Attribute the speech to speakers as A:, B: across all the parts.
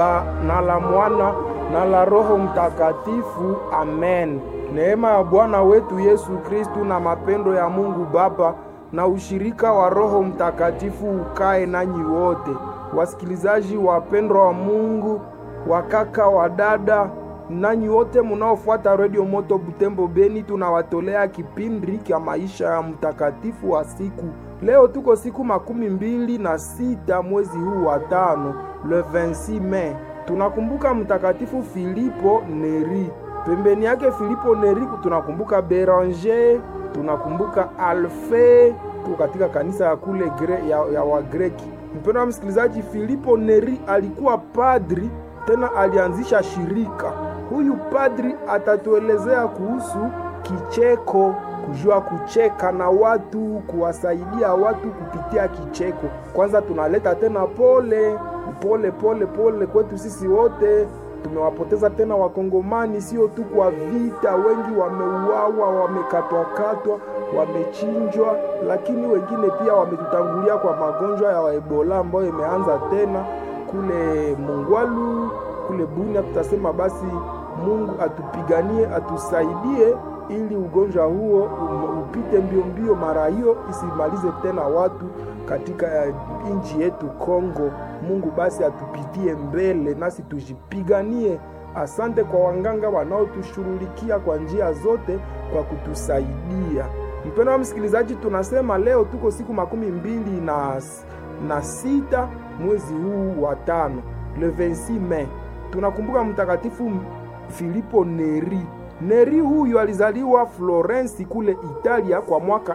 A: na la Mwana na la Roho Mtakatifu. Amen. Neema ya Bwana wetu Yesu Kristu na mapendo ya Mungu Baba na ushirika wa Roho Mtakatifu ukae nanyi wote. Wasikilizaji wapendwa wa Mungu, wakaka wa dada, nanyi wote munaofuata Radio Moto Butembo Beni, tunawatolea kipindi cha maisha ya mtakatifu wa siku. Leo tuko siku makumi mbili na sita mwezi huu wa tano, le 26 Mei. Tunakumbuka mtakatifu Filipo Neri. Pembeni yake Filipo Neri tunakumbuka Beranger, tunakumbuka Alfe, tuko katika kanisa ya kule gre, ya, ya Wagreki. Mpendwa msikilizaji, Filipo Neri alikuwa padri, tena alianzisha shirika. Huyu padri atatuelezea kuhusu kicheko, kujua kucheka na watu, kuwasaidia watu kupitia kicheko. Kwanza tunaleta tena pole pole pole pole kwetu sisi wote tumewapoteza tena Wakongomani, sio tu kwa vita, wengi wameuawa, wamekatwakatwa, wamechinjwa, lakini wengine pia wametutangulia kwa magonjwa ya Ebola ambayo imeanza tena kule Mungwalu, kule Bunia. Tutasema basi Mungu atupiganie, atusaidie ili ugonjwa huo upite mbio mbio, mara hiyo isimalize tena watu katika nchi yetu Kongo. Mungu basi atupitie mbele, nasi tujipiganie. Asante kwa wanganga wanaotushughulikia kwa njia zote kwa kutusaidia. Mpendwa msikilizaji, tunasema leo tuko siku makumi mbili na, na sita mwezi huu wa tano, le 26 Mei. Tunakumbuka mtakatifu Filipo Neri. Neri huyu alizaliwa Florensi kule Italia kwa mwaka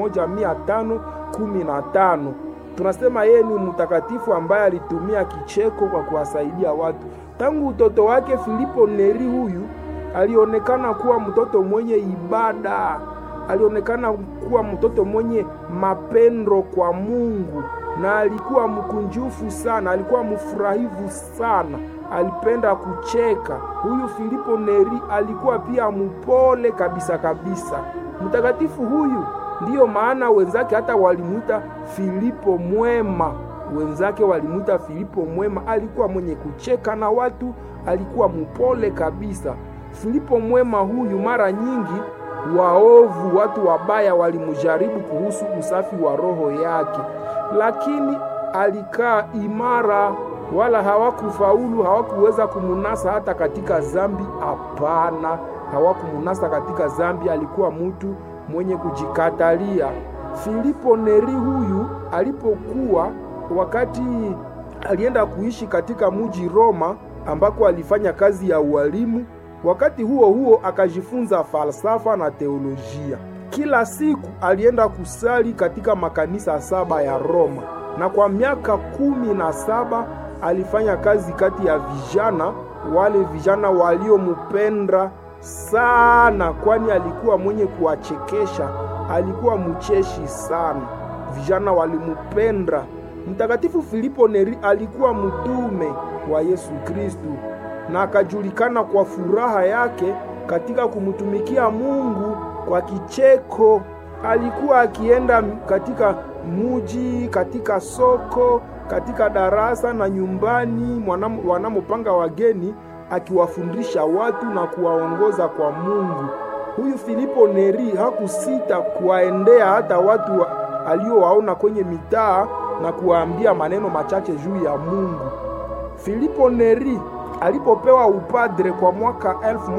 A: 1515. Tunasema yeye ni mtakatifu ambaye alitumia kicheko kwa kuwasaidia watu. Tangu utoto wake, Filipo Neri huyu alionekana kuwa mtoto mwenye ibada, alionekana kuwa mtoto mwenye mapendo kwa Mungu, na alikuwa mkunjufu sana, alikuwa mfurahivu sana, alipenda kucheka. Huyu Filipo Neri alikuwa pia mpole kabisa kabisa. Mtakatifu huyu ndiyo maana wenzake hata walimuita Filipo mwema. Wenzake walimuita Filipo mwema, alikuwa mwenye kucheka na watu, alikuwa mpole kabisa. Filipo mwema huyu, mara nyingi waovu, watu wabaya walimjaribu kuhusu usafi wa roho yake, lakini alikaa imara, wala hawakufaulu, hawakuweza kumunasa hata katika zambi. Hapana, hawakumunasa katika zambi. Alikuwa mtu mwenye kujikatalia. Filipo Neri huyu alipokuwa wakati alienda kuishi katika muji Roma, ambako alifanya kazi ya ualimu. Wakati huo huo akajifunza falsafa na teolojia. Kila siku alienda kusali katika makanisa saba ya Roma, na kwa miaka kumi na saba alifanya kazi kati ya vijana wale vijana waliomupenda sana kwani alikuwa mwenye kuwachekesha, alikuwa mcheshi sana, vijana walimupenda. Mtakatifu Filipo Neri alikuwa mtume wa Yesu Kristu na akajulikana kwa furaha yake katika kumtumikia Mungu kwa kicheko. Alikuwa akienda katika muji, katika soko, katika darasa na nyumbani wanamopanga wageni akiwafundisha watu na kuwaongoza kwa Mungu. Huyu Filipo Neri hakusita kuwaendea hata watu wa, aliowaona kwenye mitaa na kuwaambia maneno machache juu ya Mungu. Filipo Neri alipopewa upadre kwa mwaka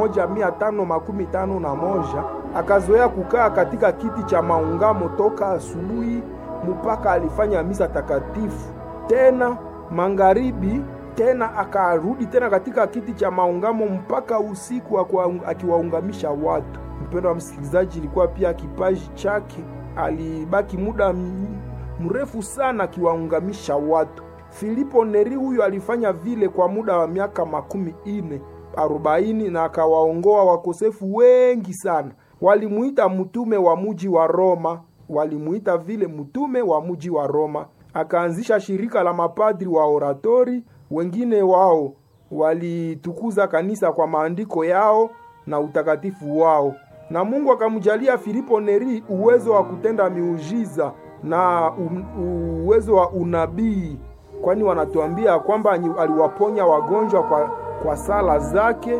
A: 1551 akazoea kukaa katika kiti cha maungamo toka asubuhi mpaka alifanya misa takatifu, tena magharibi tena akarudi tena katika kiti cha maungamo mpaka usiku akiwaungamisha watu. Mpendo wa msikilizaji, ilikuwa pia kipaji chake, alibaki muda mrefu sana akiwaungamisha watu. Filipo Neri huyo alifanya vile kwa muda wa miaka makumi ine arobaini na akawaongoa wakosefu wengi sana. Walimuita mtume wa muji wa Roma, walimuita vile mtume wa muji wa Roma. Akaanzisha shirika la mapadri wa oratori wengine wao walitukuza kanisa kwa maandiko yao na utakatifu wao, na Mungu akamjalia Filipo Neri uwezo wa kutenda miujiza na uwezo wa unabii. kwani wanatuambia kwamba aliwaponya wagonjwa kwa, kwa sala zake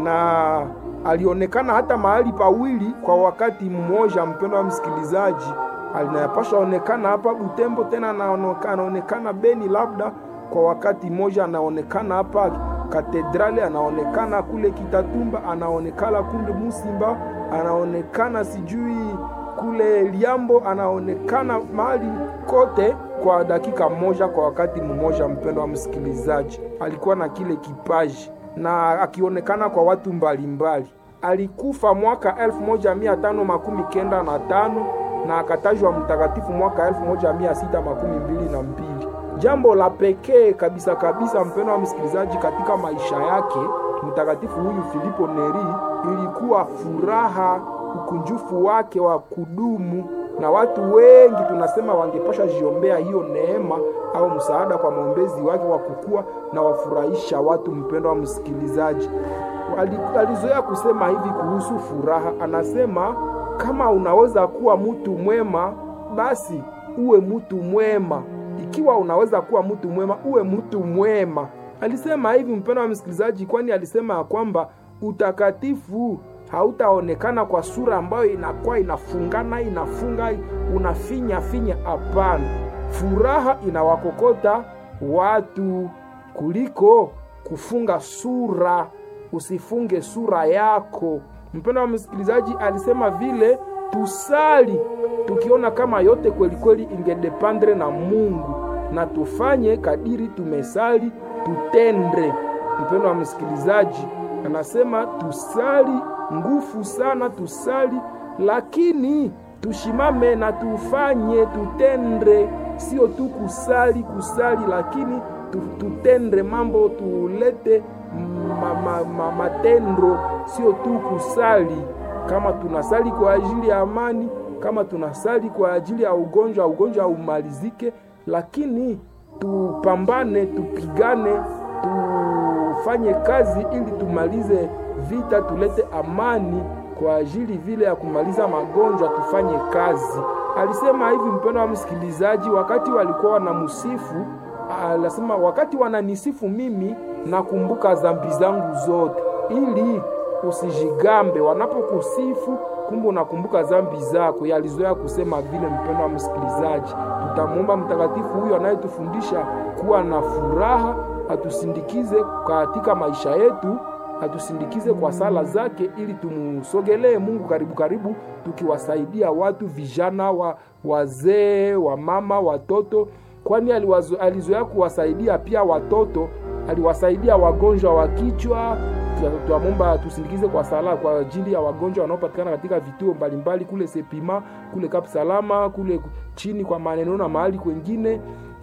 A: na alionekana hata mahali pawili kwa wakati mmoja. Mpendo wa msikilizaji, alinayapasha onekana hapa Butembo, tena anaonekana Beni, labda kwa wakati mmoja anaonekana hapa katedrali, anaonekana kule Kitatumba, anaonekana kule Musimba, anaonekana sijui kule Liambo, anaonekana mahali kote kwa dakika moja, kwa wakati mmoja. Mpendo wa msikilizaji, alikuwa na kile kipaji na akionekana kwa watu mbalimbali mbali. Alikufa mwaka elfu moja mia tano makumi kenda na tano na akatajwa mtakatifu mwaka elfu moja mia sita makumi mbili na mbili. Jambo la pekee kabisa kabisa, mpendo wa msikilizaji, katika maisha yake mtakatifu huyu Filipo Neri ilikuwa furaha, ukunjufu wake wa kudumu, na watu wengi tunasema wangepasha jiombea hiyo neema au msaada kwa maombezi wake wa kukua na wafurahisha watu. Mpendo wa msikilizaji, alizoea kusema hivi kuhusu furaha, anasema kama unaweza kuwa mtu mwema, basi uwe mtu mwema. Ikiwa unaweza kuwa mtu mwema, uwe mtu mwema. Alisema hivi mpendo wa msikilizaji, kwani alisema ya kwamba utakatifu hautaonekana kwa sura ambayo inakuwa inafungana inafunga unafinya finya. Hapana, furaha inawakokota watu kuliko kufunga sura. Usifunge sura yako. Mpendo wa msikilizaji, alisema vile tusali tukiona kama yote kweli kweli ingedependre na Mungu, na tufanye kadiri tumesali, tutende. Mpendo wa msikilizaji, anasema tusali nguvu sana, tusali lakini tushimame na tufanye, tutende, sio tu kusali kusali, lakini tutende mambo, tulete ma, ma, ma, matendo, sio tu kusali. Kama tunasali kwa ajili ya amani, kama tunasali kwa ajili ya ugonjwa, ugonjwa umalizike, lakini tupambane, tupigane, tufanye kazi ili tumalize vita, tulete amani kwa ajili vile ya kumaliza magonjwa, tufanye kazi. Alisema hivi, mpendo wa msikilizaji, wakati walikuwa wanamsifu, alisema wakati wananisifu mimi, nakumbuka dhambi zangu zote, ili usijigambe wanapokusifu, kumbe unakumbuka dhambi zako. Yalizoea kusema vile, mpendo wa msikilizaji, tutamwomba mtakatifu huyo anayetufundisha kuwa na furaha, atusindikize katika maisha yetu atusindikize kwa sala zake ili tumusogelee Mungu karibu karibu, tukiwasaidia watu vijana, wa wazee, wa mama, watoto, kwani alizoea kuwasaidia pia watoto. Aliwasaidia wagonjwa wa kichwa. Tuamomba tusindikize kwa sala kwa ajili ya wagonjwa wanaopatikana katika vituo mbalimbali kule Sepima, kule Kap Salama, kule chini kwa maneno na mahali kwengine.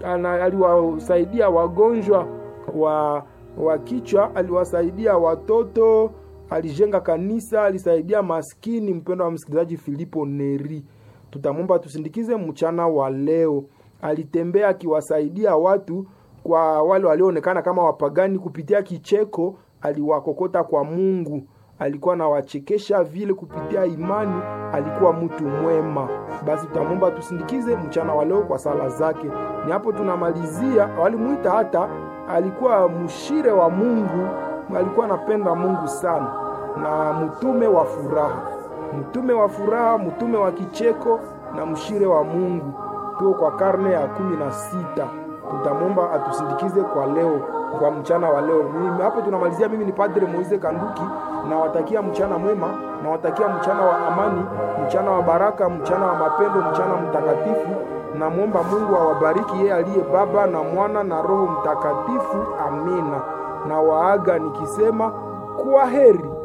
A: Aliwasaidia wagonjwa wa wa kichwa, aliwasaidia watoto, alijenga kanisa, alisaidia maskini. Mpendo wa msikilizaji, Filipo Neri, tutamwomba tusindikize mchana wa leo. Alitembea akiwasaidia watu, kwa wale walioonekana kama wapagani, kupitia kicheko aliwakokota kwa Mungu. Alikuwa anawachekesha vile kupitia imani, alikuwa mtu mwema. Basi tutamwomba tusindikize mchana wa leo kwa sala zake. Ni hapo tunamalizia. Walimuita hata alikuwa mshire wa Mungu, alikuwa anapenda Mungu sana, na mtume wa furaha, mtume wa furaha, mtume wa kicheko na mshire wa Mungu. Tuko kwa karne ya kumi na sita. Tutamwomba atusindikize kwa leo, kwa mchana wa leo. Mimi hapo tunamalizia. Mimi ni Padre Moise Kanduki, nawatakia mchana mwema, nawatakia mchana wa amani, mchana wa baraka, mchana wa mapendo, mchana mtakatifu. Namwomba Mungu awabariki yeye aliye Baba na Mwana na Roho Mtakatifu. Amina. Na waaga nikisema kwa heri.